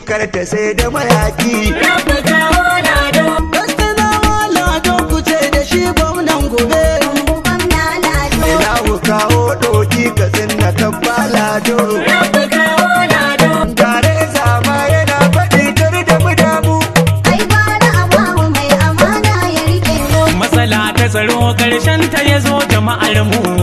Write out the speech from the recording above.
karta sai da mayaki Rabu kawo lado. Gaskanawa lado ku ce da shi gwamnan gobe Gwamna Lado. Ilahu kawo doki ka tsinna kabba lado Rabu kawo lado. Tare zama yana faɗi kar da mu damu Ai gwara a bamu mai amana ya rike mu. matsala ta tsaro karshen ta ya zo jama'ar mu